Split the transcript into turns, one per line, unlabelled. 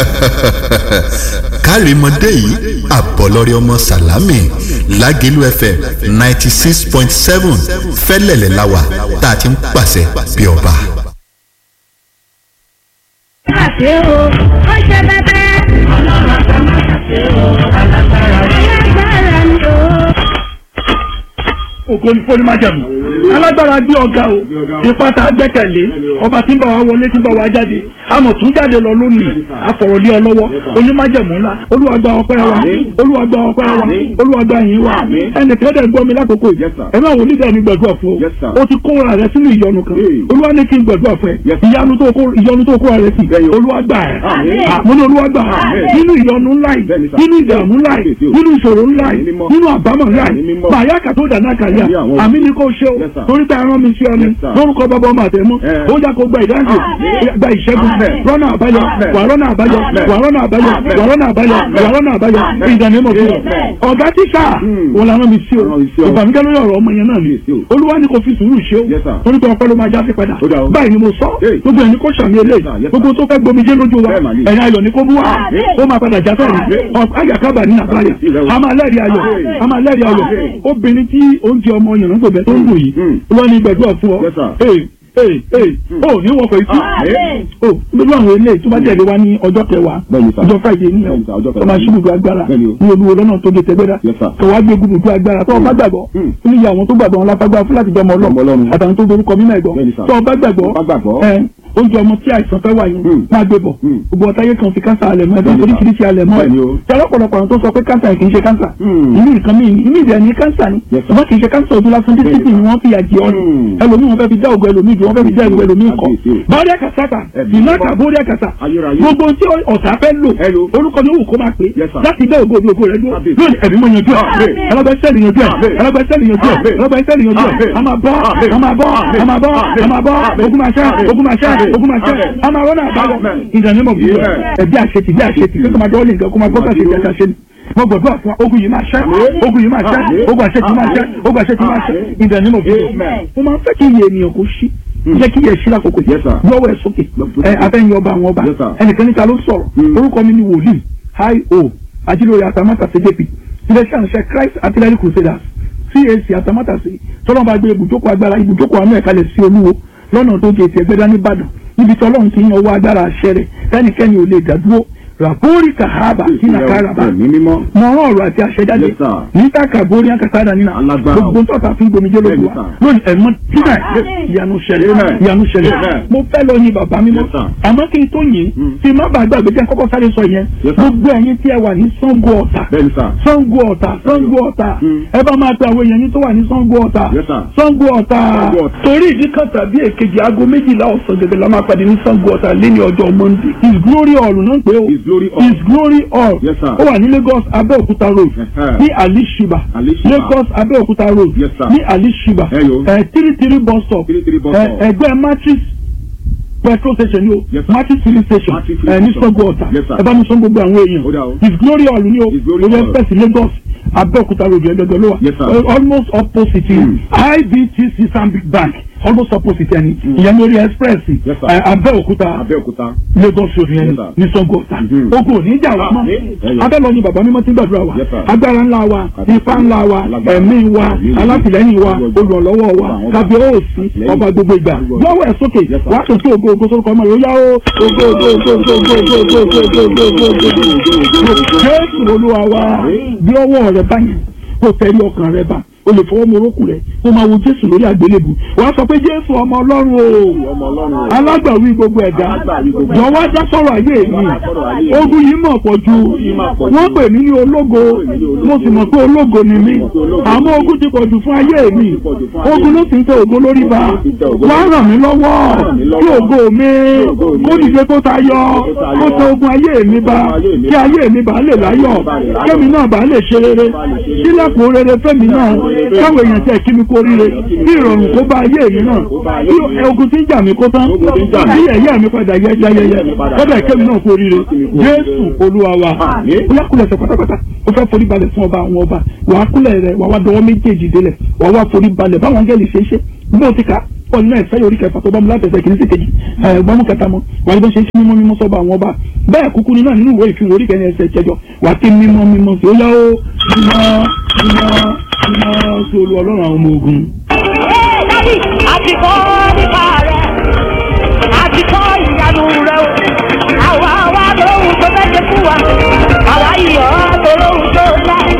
kárìmọ́dé yìí àbọ̀lọ́rẹ́ ọmọ sàlámì lágẹ̀lú fm ninety six point seven fẹ́lẹ̀lẹ̀ láwà tá a ti ń pàṣẹ bí ọba.
àṣẹ o ó ṣe bẹbẹ. ọlọ́run àgbà máa ṣàṣẹ o alágbára rẹ̀. alágbára ni o.
ògo ní fóní májàmú alágbára bí ọ̀gá o ipa tá a gbẹ́kẹ̀lé ọba tí ń bá wa wọlé tí ń bá wa jáde àmọ̀ tún jáde lọ lónìí àfọ̀rọ̀lé ọlọ́wọ́ onímájẹ̀mú ńlá olúwa gba ọpẹ́ wa olúwa gba ọpẹ́ wa olúwa gba ìyìn wa ẹnì kan dẹ̀ gbọ́ mi lákòókò yìí ẹ máa wò nígbà mi gbàdúrà fún ọ o ti kóra rẹ sínú ìyọnu kan olúwa ní kí n gbàdúrà fún ẹ ìyanu tó kó ìyọnu tó kóra rẹ sí olúwa gbà ẹ mo ní olúwa gbà ẹ nínú ìyọnu ńlá yìí nínú ìdààmú ńlá yìí nínú ìṣòro ńlá yìí nínú àbámọ̀ ńlá yìí bàyá kàtó dàná kàlíà àmì ni kò ṣe o torí pé arán mi sí ọ ni lórúkọ bàbá ọmọ àtẹmọ ó yà kó gba ìdáǹdè gba ìṣẹ́gun rọ́nà àbáyọ wà rọ́nà àbáyọ wà rọ́nà àbáyọ wà rọ́nà àbáyọ wà rọ́nà àbáyọ ìdánimọ̀ fún ọ. ọ̀gá tíṣà wọn làwọn mi sí o ìbànújẹ́ lórí ọ̀rọ̀ ọmọ yẹn náà ni olúwa ni kò fi sùúrù ṣe o torí pé ọpẹ́ ló máa já sí padà báyìí ni mo sọ gbogbo ẹni kò sàmì eléyìí gbogbo tó fẹ́ gbomijé lójú wa ẹ̀yin ayọ̀ ni kò mú wa ó máa padà já sọ̀rọ̀ àyàkábà ní àbáyà a máa lẹ́rìí ayọ̀ a máa lẹ́rìí ayọ̀ obìnrin tí oúnjẹ ọmọ yẹn ló bẹ tó ń wò yìí wọ́n ní gbẹ̀dúrà fún ọ ee ee ee o ní wọ́pọ̀ ikú o lórí àwọn eléyìí tó bá tẹ̀lé wa ní ọjọ́ kẹwàá ọjọ́ friday ní ọmọ aṣíbùdó agbára ní olúwo lọ́nà tó dé tẹ́gbẹ́dá tó wá gbé gbùdó agbára tó o bá gbàgbọ́ ó ní àwọn tó gbàgbọ́ wọn lápágbá fún láti jọmọ ọlọ́run àtàwọn tó dorúkọ mímọ́ ẹ̀gbọ́ tó o bá gbàgbọ́ ẹ oúnjẹ ọmọ tí àìsàn fẹ́ wà yẹn máa gbé bọ̀ gbogbo ọ̀táyé kan fi kánsà alẹ̀ mọ́ ẹ̀dọ́ oríṣiríṣi alẹ̀ mọ́ ẹ̀ tí ọlọ́pọ̀lọpọ̀ àwọn tó sọ pé kánsà kì í ṣe kánsà inú nǹkan mi inú ìdẹ̀ ní kánsà ni ṣùgbọ́n kì í ṣe kánsà ojú lásán títí tí ni wọ́n fi àjẹ ọ́ ni ẹlòmíì wọn fẹ́ fi dá ògùn ẹlòmíì jù wọ́n fẹ́ fi dá ògùn ẹlòmíì kọ́ bọ́ọ̀dẹ́ kàtàkà ìnáka bọ́ọ̀dẹ́ kàtà gbogbo tí ọ̀tá fẹ́ lò orúkọ ni òwò kó máa pè láti dá ògùn ògùn rẹ dúró lónìí ẹ̀mí mọ̀ yanjú ẹ̀ ẹlọ́gbẹ́sẹ̀lì yanjú ẹ̀ ẹlọ́gbẹ́sẹ̀lì yanjú ẹ̀ ẹlọ́gbẹ́sẹ̀lì yanjú ẹ̀ a máa bọ́ a máa bọ́ a máa bọ́ a máa bọ́ ogun máa ṣẹ́ ogun máa ṣẹ́ ogun máa ṣẹ́ a máa rọ́nà àbáyọ ìdánimọ̀ bí ẹbí àṣetì bí àṣetì kí ọmọdé ọ̀lẹ́ nǹkan kó máa gbọ́dọ̀ ṣe ìjẹta ṣe ni mo gbọ́dọ̀ fún ogun yìí máa ṣẹ́ ogun yìí máa ṣẹ́ ogun àṣetì máa ṣẹ́ ogun àṣetì máa ṣẹ́ ìdánimọ̀ bí mo máa ń fẹ́ kí iye ènìyàn kó ṣí jẹ́ kí iye ṣí lákòókò lọ́wọ́ ẹ̀ sókè ẹ afẹ́yìn ọba àwọn ọba ẹnìkan níta ló sọ̀rọ̀ orúkọ mi ni wòlíì hi o ajílórí atamátà cjp iléeṣẹ́ àṣẹ christ artillery crusaders cac atamátà sí tọ́lọ́mọba gbé ibùjókòó agbára ibùjókòó àánú ẹ̀kalẹ̀ sí olúwo lọ́nà tó gé ti ẹgbẹ́dá nìbàdàn níbi tí ọlọ́run ti ń ọwọ́ agbára àṣẹ rẹ̀ tẹ́nikẹ́ni ò lè dádúró ràbórí kahaba sínú karaba mọ ọ̀rọ̀ ọ̀rọ̀ àti àṣẹ jáde níta kàbórí akásádà nínà gbogbo tọ́ta fún gbomijé lójú wa lónìí ẹ̀mọ́ tínà ìyanu ṣẹlẹ̀ ìyanu ṣẹlẹ̀ mo fẹ́ lọ yin bàbá mímọ́ àmọ́ kí n tó yin tí má bàa gbàgbé jẹ́ kọ́kọ́ sáré sọ yẹn gbogbo ẹ̀yin tí ẹ wà ní Ṣàngó Ọ̀tà Ṣàngó Ọ̀tà Ṣàngó Ọ̀tà ẹ bá máa pe àwọn èèyàn yín tó wà ní Ṣàngó Ọ̀tà Ṣàngó Ọ̀tà torí ìdí kan tàbí èkejì aago méjìlá ọ̀sán gẹ́gẹ́ la máa pàdé ní Ṣàngó Ọ̀tà lẹ́ni ọjọ́ Monday his glory hall náà pé o his glory hall ó wà ní Lagos Abẹ́òkúta road ní alishiba Lagos Abẹ́òkúta road ní alishiba three three bus stop ẹgbẹ́ matrix petrol station ni o matrix filling station ní Ṣàngó Ọ̀tà ẹ bá mi sọ gbogbo àwọn èèyàn his glory hall ni o lórí express Lagos Abẹ́òkúta road ẹgbẹgbẹ ló wà almost opposite IBTC Stanbic Bank almost opposite ẹni ìyẹn lórí express Abẹ́òkúta Lagos road yẹn ní Ṣàngó Ọ̀tà ogun òní ìjà wa mọ́ abẹ́lọ ni bàbá mímọ́ ti ń gbàdúrà wa agbára ńlá wa ipá ńlá wa ẹ̀mí wa alátìlẹ́yìn wa olùrànlọ́wọ́ wa kábíyèsí ọba gbogbo ìgbà lọ́wọ́ ẹ̀ sókè wàá tó tó ògo ògo sórúkọ ọmọ rẹ̀ ó yá ó ògo ògo ògo ògo ògo ògo ògo ògo ògo ògo ògo Jésù Olúwa wa bí ọwọ́ rẹ̀ báyìí kò tẹ̀lé ọkàn rẹ̀ bá o lè fọwọ́ morókù rẹ̀ kó máa wo jésù lórí àgbélébù wàá sọ pé jésù ọmọ ọlọ́run o alágbàwí gbogbo ẹ̀dá jọ̀wọ́ dá sọ̀rọ̀ ayé mi ogun yìí mọ̀ pọ̀ ju wọ́n pè mí ní ológo mo sì mọ̀ pé ológo ni mí àmọ́ ogun ti pọ̀ jù fún ayé mi ogun ló sì ń tẹ ògo lórí ba wá ràn mí lọ́wọ́ kí ògo mi kó dìde kó tayọ kó tẹ ogun ayé mi ba kí ayé mi bá lè láyọ̀ kémi náà bá lè ṣe rere sílẹ̀kùn rere fẹ́mi náà káwọn èèyàn tẹ̀ kí mi kó ríre kí ìrọ̀rùn kó bá ayé mi náà kí ogun tí ń jà mí kó tán kí ẹ̀yà mi padà yẹ yẹyẹyẹ kọ́dà kémi náà kó ríre jésù olúwa wa bóyá kúlẹ̀ sọ pátápátá ó fẹ́ forí balẹ̀ fún ọba àwọn ọba wàá kúlẹ̀ rẹ̀ wàá wá dọwọ́ méjèèjì délẹ̀ wàá wá forí balẹ̀ báwọn angẹ́lì ṣe é ṣe bó ti kà pọ̀ nínú ẹ̀fẹ́ orí kẹfà tó bá mu látẹ̀sẹ̀ kìíní sí kejì ẹ̀ gbọ́mú kẹta mọ́ wà ní bó ṣe ń ṣe mímọ́ mímọ́ sọ́ba àwọn ọba bẹ́ẹ̀ kúkú ni náà nínú ìwé ìfihàn orí kẹrin ẹsẹ̀ ìjẹjọ wà kí mímọ́ mímọ́ sí ó yá ó mímọ́ mímọ́ mímọ́ sí olú ọlọ́run àwọn ọmọ ogun.
Dádì, àti kọ́